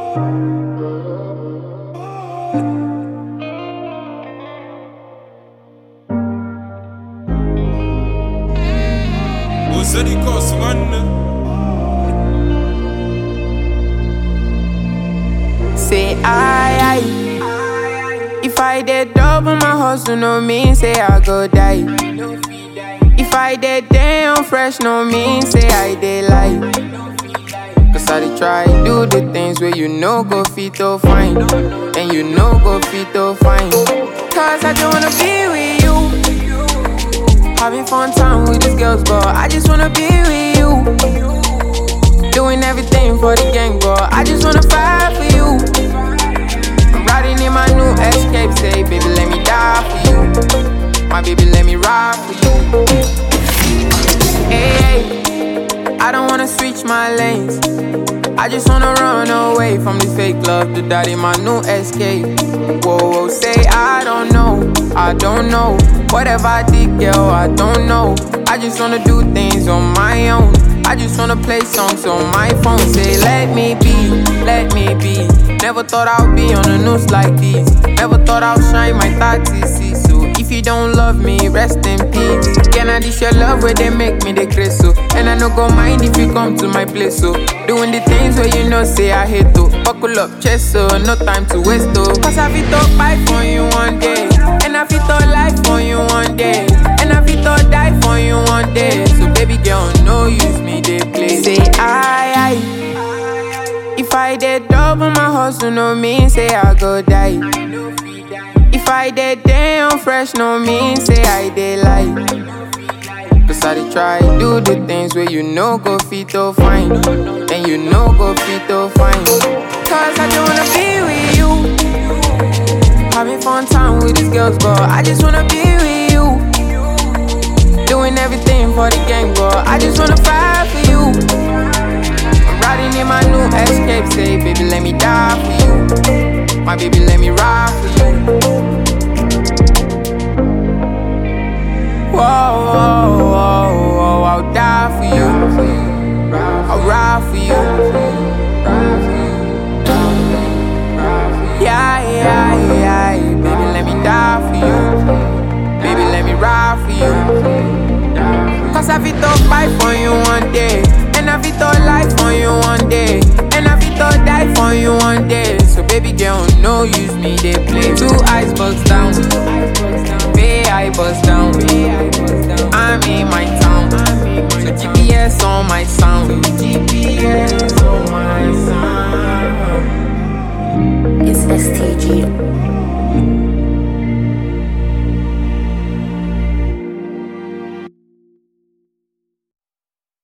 وزري كوس غنى Say I, I. If I did double my hustle, no mean say I go die. If I did damn fresh, no mean say I did lie. Cause I dey try do the things where you know go fit to fine. And you know go fit to fine. Cause I just wanna be with you. Having fun time with these girls, but I just wanna be with you. Doing everything for the gang, but I just wanna fight for you. I'm riding in my new escape, say, baby, let me die for you. My baby, let me ride for you. Hey, I don't wanna switch my lanes. I just wanna run away from this fake love to that in my new escape. Whoa, whoa, say I don't know, I don't know. Whatever I did, girl, I don't know. I just wanna do things on my own. I just wanna play songs on my phone. Say, let me be, let me be. Never thought I'd be on the news like this. Never thought I'd shine my 30 So if you don't love me, rest in peace. Can I dish your love where they make me the grace so? And I no go mind if you come to my place so. Doing the things where you know say I hate to. Buckle up, chest so no time to waste oh. Cause I fit to fight for you one day. And I fit to life for you one day. And I fit to die for you one day. So baby girl, no use me, they play. Say I, I. If I did double my hustle, no mean say I go die. If I did damn fresh, no mean say I did lie. Cause I dey try do the things where you know go fit to fine. And you know go fit to fine. Cause I just wanna be with you. Having fun time with these girls, but I just wanna be with you. Doing everything for the gang, but I just wanna fight for you. I'm riding in my new escape, say, baby, let me die for you. My baby, let me ride for you. Whoa, whoa, whoa, whoa, I'll die for you. I'll ride for you. Yeah, yeah, yeah, baby, let me die for you. Baby, let me ride for you. Cause I fit to fight for you one day.